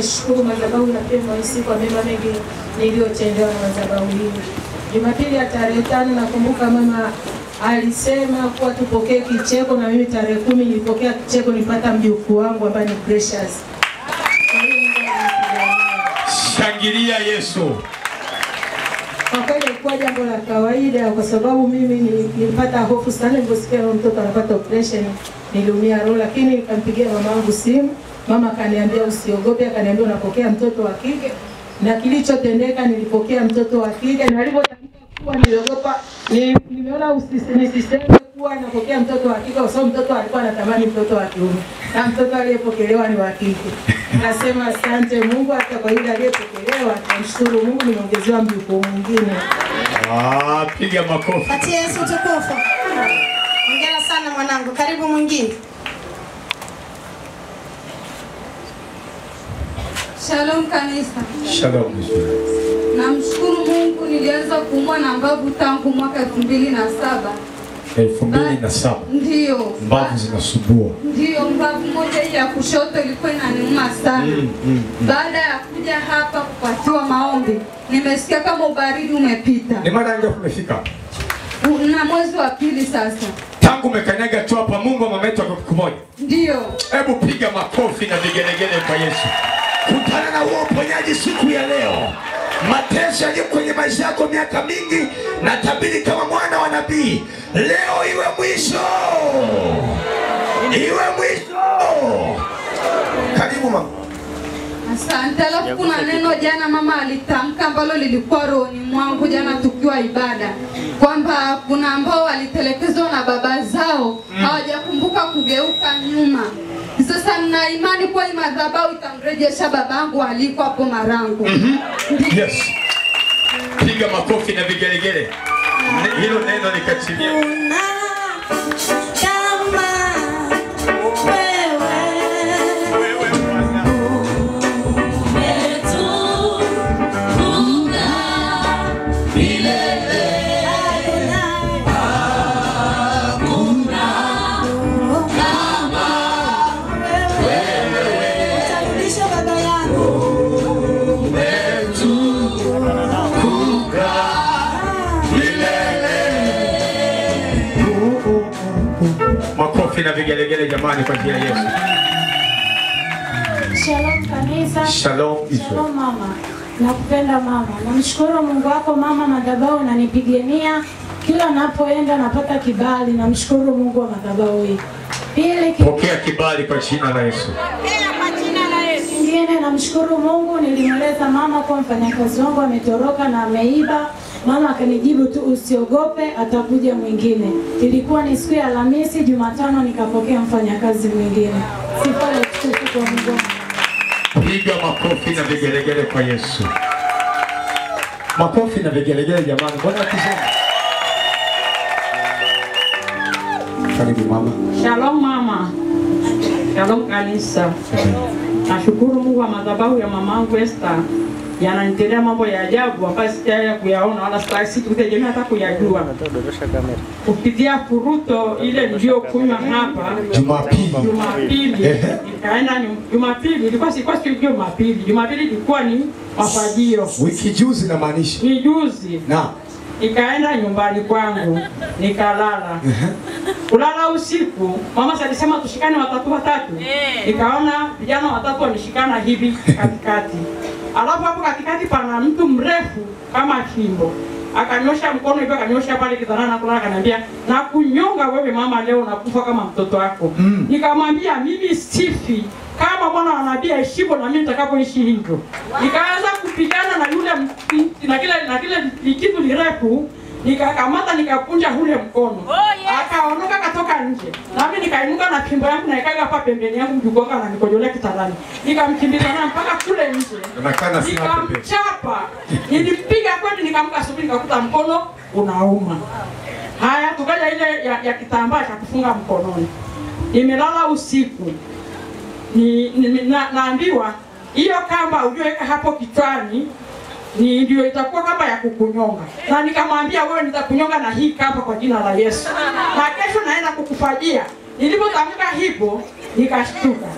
naishukuru madhabahu ya PMIC kwa mema mengi niliyotendewa na madhabahu hii. Jumapili ya tarehe tano nakumbuka mama alisema kuwa tupokee kicheko, na mimi tarehe kumi nilipokea kicheko, nilipata mjukuu wangu ambaye ni Precious. Kwa hiyo Mungu ananipigania. Shangilia Yesu. Kwa kweli ilikuwa jambo la kawaida, kwa sababu mimi ni- nilipata hofu sana niliposikia huyo mtoto anapata operation, niliumia roho, lakini nikampigia mama wangu simu. Mama akaniambia usiogope, akaniambia unapokea mtoto wa kike, na kilichotendeka nilipokea mtoto wa kike, na alivyotamka kuwa niliogopa, ni- nimeona usisi- nisiseme kuwa napokea mtoto wa kike, kwa sababu mtoto alikuwa anatamani mtoto wa kiume, na mtoto aliyepokelewa ni wa kike. Nasema asante Mungu, hata kwa yule aliyepokelewa, namshukuru Mungu, nimeongezewa mjukuu mwingine. Ah, piga makofi. Patie Yesu tukufu. Hongera sana mwanangu. Karibu mwingine. Shalom kanisa. Shalom. Namshukuru Mungu nilianza kuumwa na mbavu tangu mwaka elfu mbili na saba. elfu mbili na saba Ndiyo. mbavu zinasumbua. Ndiyo, mbavu moja hii ya kushoto ilikuwa inaniuma sana. Mm, mm, mm. Baada ya kuja hapa kupatiwa maombi, nimesikia kama ubaridi umepita. Ni mara ngapi umefika? U- Na mwezi wa pili sasa. Tangu umekanyaga tu hapa, Mungu amemeleta kwa siku moja. Ndiyo. Hebu piga makofi na vigelegele kwa Yesu. Kutana na huo uponyaji siku ya leo. Mateso yaliyo kwenye maisha yako miaka mingi, na tabiri kama mwana wa nabii, leo iwe mwisho, iwe mwisho. Karibu mama. Asante. Alafu kuna neno jana mama alitamka ambalo lilikuwa rohoni mwangu jana tukiwa ibada, kwamba kuna ambao walitelekezwa na baba zao hawajakumbuka kugeuka nyuma. Sasa nina imani kuwa hii madhabahu itamrejesha babangu aliko hapo Marangu. Yes. Piga makofi na vigelegele. Ne- Hilo neno likatimia. Utarudisha baba yangu. Makofi na vigelegele jamani kwa ajili ya Yesu. Shalom kanisa. Shalom Israel. Shalom mama. Nakupenda mama. Namshukuru Mungu wako mama, madhabahu unanipigania kila napoenda napata kibali. Namshukuru Mungu wa madhabahu hii. Pili ki- Pokea kibali kwa jina la Yesu. kingine namshukuru Mungu, nilimweleza mama kuwa mfanyakazi wangu ametoroka na ameiba. Mama akanijibu tu usiogope, atakuja mwingine. Ilikuwa ni siku ya Alhamisi, Jumatano nikapokea mfanyakazi mwingine. Sifa na utukufu kwa Mungu. Piga makofi na vigelegele kwa Yesu. Makofi na vigelegele jamani. Mbona akisema? Karibu mama. Shalom mama. Shalom kanisa. Nashukuru Mungu wa madhabahu ya mamangu Esther yananitendea mambo ya ajabu ambayo sijawahi kuyaona wala sita- sikutegemea hata kuyajua. Kupitia furuto ile niliyokunywa hapa Jumapili. Jumapili Ehe. nikaenda ni Jumapili ilikuwa sikuwa siku ya Jumapili. Jumapili ilikuwa ni mafajio. Wiki juzi namaanisha. Ni juzi Na nikaenda nyumbani kwangu nikalala. Kulala usiku, mama si alisema tushikane watatu watatu. Nikaona vijana watatu wameshikana hivi katikati, alafu hapo katikati pana mtu mrefu kama fimbo akanyosha mkono hivyo, akanyosha pale kitandani na kulala, akaniambia na kunyonga wewe mama, leo unakufa kama mtoto wako. Mm. Nikamwambia mimi sifi kama Bwana wa nabii aishivyo na mimi nitakapoishi hivyo. Nikaanza kupigana na yule m- na kile na kile kitu lirefu nikakamata nikakunja ule mkono akaondoka akatoka nje, nami nikainuka na fimbo yangu naikaga hapa pembeni yangu mjugonga na nikojolea kitandani, nikamkimbiza naye mpaka kule nje Unakaa sina pepe. nikamchapa, nilimpiga kweli, nikamka asubuhi nikakuta mkono unauma. Haya, tukaja ile ya, ya kitambaa cha kufunga mkononi, nimelala usiku ni, ni, na, naambiwa hiyo kamba ulioweka hapo kichwani ni ndio itakuwa kamba ya kukunyonga, na nikamwambia wewe, nitakunyonga na hii kamba kwa jina la Yesu, na kesho naenda kukufajia. Nilipotamka hivyo nikashtuka,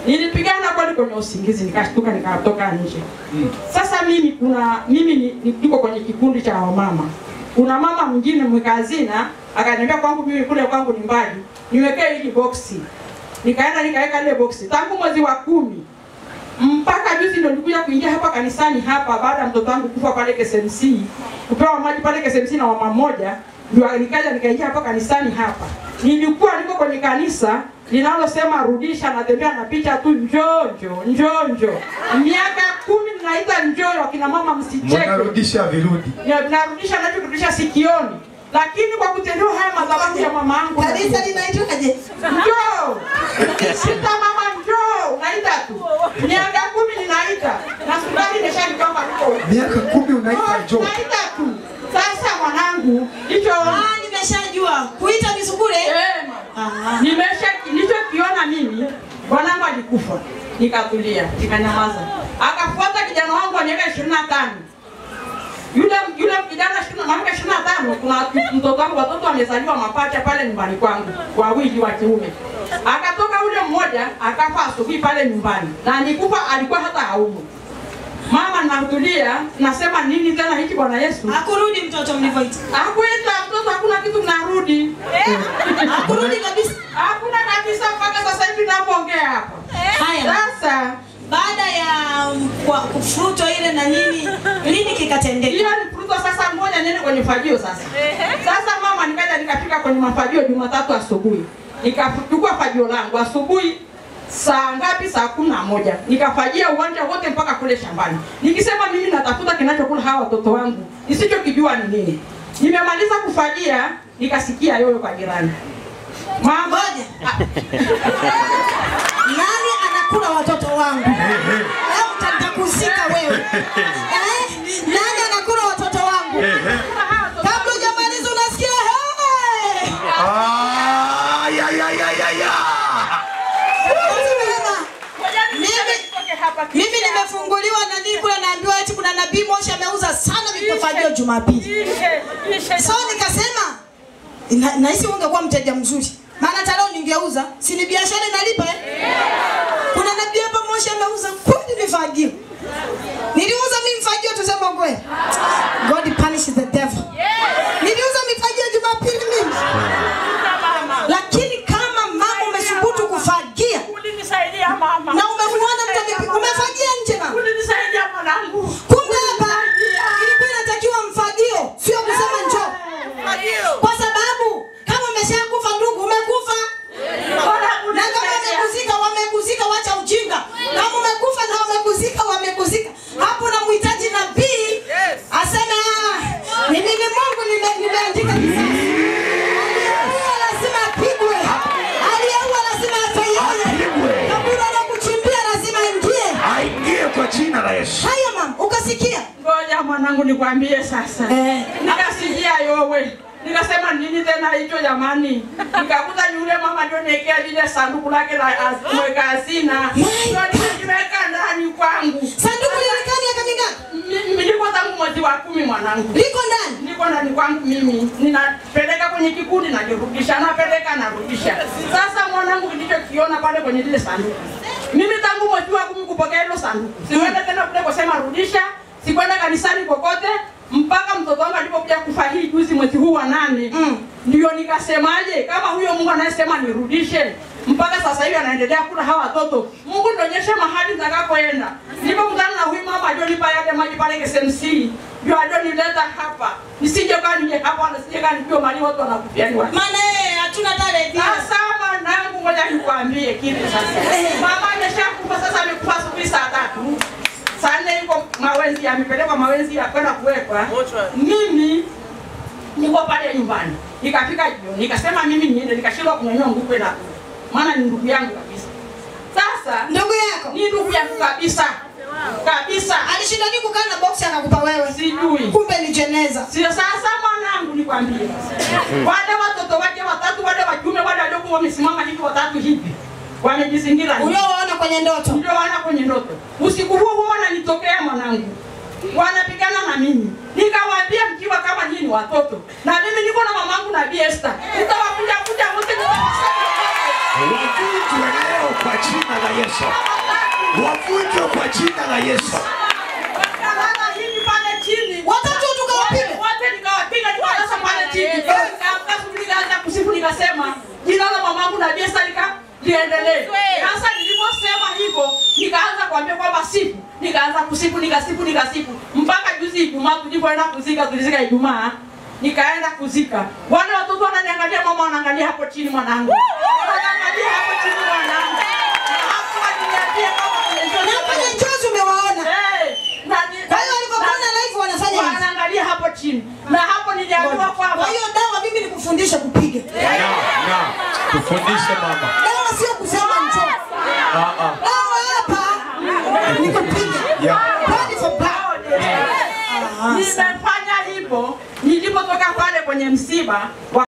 Nilipigana kweli kwenye usingizi, nikashtuka nikatoka nje. Sasa mimi kuna mimi ni- ni- niko kwenye kikundi cha wamama. Kuna mama mwingine mwekazina akaniambia kwangu mimi kule kwangu ni mbali, niwekee hili boksi. Nikaenda nikaweka ile boksi tangu mwezi wa kumi mpaka juzi ndo nilikuja kuingia hapa kanisani hapa baada ya mtoto wangu kufa pale KSMC, kupewa maji pale KSMC na mama mmoja, ndio nikaja nikaingia hapa kanisani hapa. Nilikuwa niko kwenye kanisa linalosema rudisha, natembea na picha tu njonjo njonjo, miaka kumi ninaita njoo, wakina mama msicheke Mnarudisha virudi. Ya- narudisha nachokirudisha sikioni, lakini kwa kutendewa haya madhabahu ya mama yangu Kanisa linaitwaje? njoo sita mama njoo, unaita tu miaka kumi ninaita na sukari imeshanipamba huko Miaka kumi unaita njoo. naita tu. Sasa mwanangu hicho Ah, nimeshajua. Kuita misukule. Eh, Ah. nimesha nilichokiona mimi, bwanangu alikufa, nikatulia, nikanyamaza. Akafuata kijana wangu wa miaka ishirini na tano yule yule kijana ishirini na miaka ishirini na tano kuna mtoto wangu, watoto wamezaliwa mapacha pale nyumbani kwangu, wawili wa kiume. Akatoka yule mmoja akafa asubuhi pale nyumbani, na nikufa alikuwa hata haumu. Mama natulia, nasema nini tena hiki Bwana Yesu? Hakurudi mtoto mlivyoita. Hakuita mtoto, hakuna kitu kinarudi. Hakurudi kabisa. Hakuna kabisa mpaka sasa hivi ninapoongea hapa. Haya. Sasa Baada ya um, kwa kufruto ile na nini, nini kikatendeka? hiyo ni fursa sasa, ngoja niende kwenye fagio sasa. Sasa mama, nikaja nikafika kwenye mafagio Jumatatu asubuhi, nikachukua fagio langu asubuhi saa ngapi? Saa kumi na moja nikafagia uwanja wote mpaka kule shambani, nikisema mimi natafuta kinachokula hawa watoto wangu, nisichokijua ni nini. Nimemaliza kufagia, nikasikia yoyo kwa jirani, mama Ngoja. Nani anakula watoto wangu? Leo nitakusika wewe. Eh? Nani anakula watoto wangu? Kabla hujamaliza unasikia hey! Ah, ya, ya, ya, ya, ya. Mimi- Mimi nimefunguliwa na nini kule naambiwa eti kuna nabii Moshi ameuza sana vipafagio Jumapili. So nikasema na- nahisi ungekuwa mteja mzuri. Maana hata leo ningeuza, si ni biashara inalipa eh? Kuna nabii hapa Moshi ameuza kweli vifagio. Niliuza mimi mfagio tuseme kweli. God punish the devil. Niliuza mifagio Jumapili mimi. Lakini kama mama umesubutu kufagia ulinisaidia mama, na umemuona mtu amepi- umefagia nje mama. ulinisaidia mwanangu. Kumbe hapa ilikuwa inatakiwa mfagio, sio kusema njoo. Kwa sababu kama umeshakufa ndugu, umekufa. Na kama wamekuzika, wamekuzika, wacha ujinga. Kama umekufa na wamekuzika, wamekuzika. Hapo namhitaji nabii aseme ah, ni mimi Mungu nime- nimeandika kisasi. Aliyeua lazima apigwe. Aliyeua lazima afe yeye. Apigwe. Kaburi la kuchimbia lazima ingie. Aingie kwa jina la Yesu. Haya mama, ukasikia? Ngoja mwanangu nikwambie sasa. Eh. Nikasikia yowe. Nikasema nini tena hicho jamani? Nikakuta yule mama ndio niekea lile sanduku lake la az- mweka hazina. Ndio niliweka ndani kwangu. Sanduku lilikaa miaka mingapi? Mimi niko tangu mwezi wa kumi mwanangu. Liko ndani. Niko ndani kwangu mimi. Ninapeleka kwenye kikundi najirudisha, napeleka narudisha. Sasa mwanangu kilichokiona pale kwenye lile sanduku. Mimi tangu mwezi wa kumi kupokea hilo sanduku. Sikwenda tena kule kusema rudisha, sikwenda kanisani kokote mpaka mtoto wangu alipokuja kufa hii juzi mwezi huu wa nane Mm. ndio nikasemaje, kama huyo Mungu anayesema nirudishe, mpaka sasa hivi anaendelea kula hawa watoto, Mungu nionyeshe mahali nitakapoenda. Nilipokutana na huyu mama alionipa yale maji pale KSMC, ndio alionileta hapa, nisije kaa nije hapa, wala nisije kaa nijue mali watu wanakufiani watu. Maana yeye hatuna tarehe. Sasa mwanangu, ngoja nikwambie kitu sasa. Mama ameshakufa sasa, amekufa asubuhi saa tatu saa nne yuko mawenzi, amepelekwa mawenzi ya kwenda kuwekwa. Mimi niko pale nyumbani, nikafika jioni, nikasema mimi niende, nikashindwa kunyanyua nguvu na maana ni ndugu yangu kabisa. Sasa Ndugu yako ni ndugu yangu kabisa kabisa, alishinda nini kukaa na boksi anakupa wewe? sijui Kumbe ni jeneza. Sio sasa mwanangu, nikwambie wale watoto wake watatu wale wa kiume wale waliokuwa wamesimama hivi watatu hivi wamejizingira hivi. Uliowaona kwenye ndoto. ndio wana kwenye ndoto. Usiku huo huo wananitokea mwanangu, wanapigana na mimi. Nikawaambia mkiwa kama nyinyi ni watoto, na mimi niko na mamangu na Bi Esther, nitawakuja kuja wote nitawasaidia. wavunjwe leo kwa jina la Yesu, wavunjwe kwa jina la Yesu. Wakalala hivi pale chini. Watatu tukawapiga. Wote nikawapiga nikalala pale chini. Nikaamka asubuhi nikaanza kusifu nikasema jina la mamangu na Yesu lika liendelee. Sasa niliposema hivyo nikaanza kuambia kwamba sifu, nikaanza kusifu nikasifu nikasifu mpaka juzi Ijumaa tulipoenda kuzika tulizika Ijumaa nikaenda kuzika. Wale watoto wananiangalia, mama wanaangalia hapo chini mwanangu. Wanaangalia hapo chini mwanangu. Na hapo waliniambia kama Na kwenye njozi umewaona. Eh, na ni- Kwa hiyo walivyokuona na- live wanafanya hivi. wanaangalia hapo chini na hapo niliambiwa kwamba Kwa hiyo dawa mimi nikufundishe kupiga. Na, na, tufundishe mama. Dawa sio kusema njoo. Ah, ah. Dawa hapa ni kupiga. Yeah. Blood for blood. nimefanya hivyo nilipotoka pale kwenye msiba